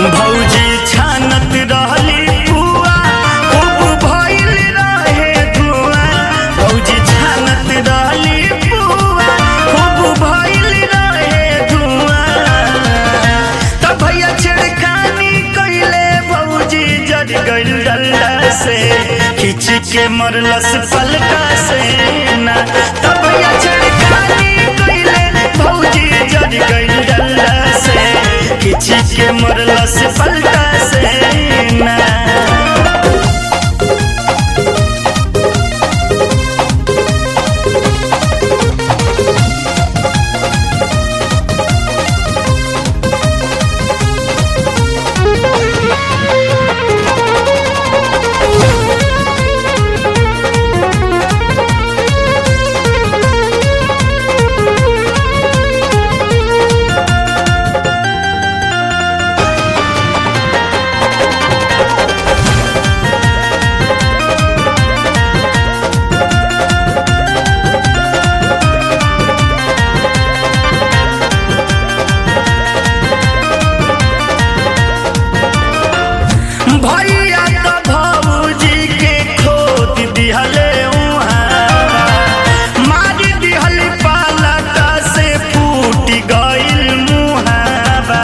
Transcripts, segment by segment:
भौजी छानत रहली पुआ खूब भइल रहे धुआं भौजी छानत रहली पुआ खूब भइल रहे धुआं तब भैया छिड़कानी कइले भौजी जड़ गइल डल्ला से खिच के मरलस पलका से ना तब भैया छिड़कानी कइले भौजी जड़ गइल डल्ला से खिच के मरलस पलका से ना भैया तो भौजी के खोद दिहले उहाँ मारी दिहल पालका से फूट गइल मुहाबा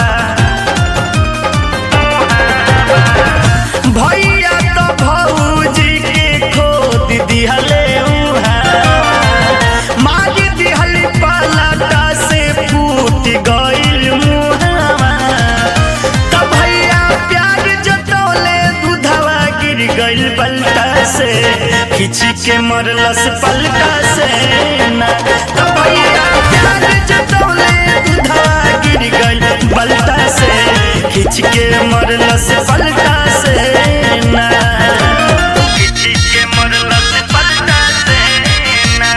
भैया तो भौजी के खोद दिहले उहाँ मारी दिहल पालका से फूट गइल मुहाबा तब भैया प्यार जतौले दूधवा गिर गइल पलटा से खिच के मरलस पलटा से ना तब भैया प्यार जतौले दूधवा गिर गइल पलटा से खिच के मरलस पलटा से ना खिच के मरलस पलटा से ना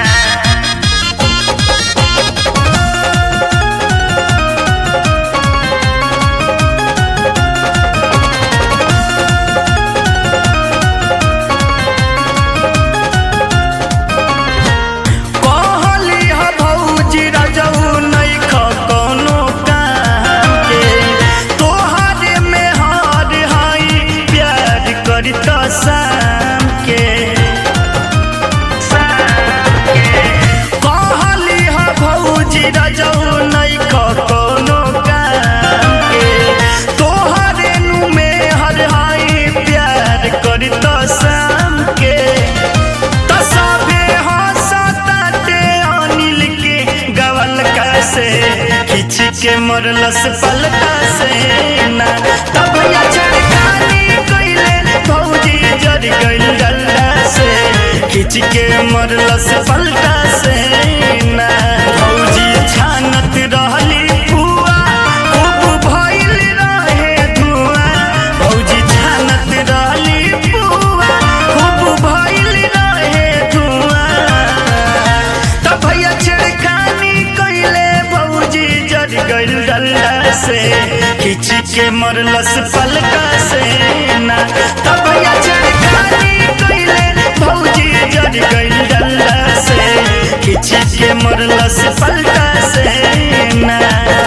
कहली ह भौजी रजऊ नइख कोनो काम के तोहरे में हार हाई प्यार करी त शाम के कहली ह भौजी रजऊ नइख कोनो काम के तोहरे नु में हर हाई प्यार करी त शाम के त सभे हंसताटे अनिल के गवल से खिच के मरलस पलटा से ना तब भैया छड़कानी कइले भौजी जड़ गइल डल्ला से खिच के मरलस पलटा से ना भौजी छानत रहली पुआ खूब भइल रहे धुआं भौजी छानत रहली पुआ खूब भइल रहे धुआं तब भैया छिड़कानी कइले भौजी जड़ गइल डल्ला से खिच के मरलस पलका से ना तब भैया छिड़कानी कइले भौजी जड़ गइल डल्ला से खिच के मरलस पलका से ना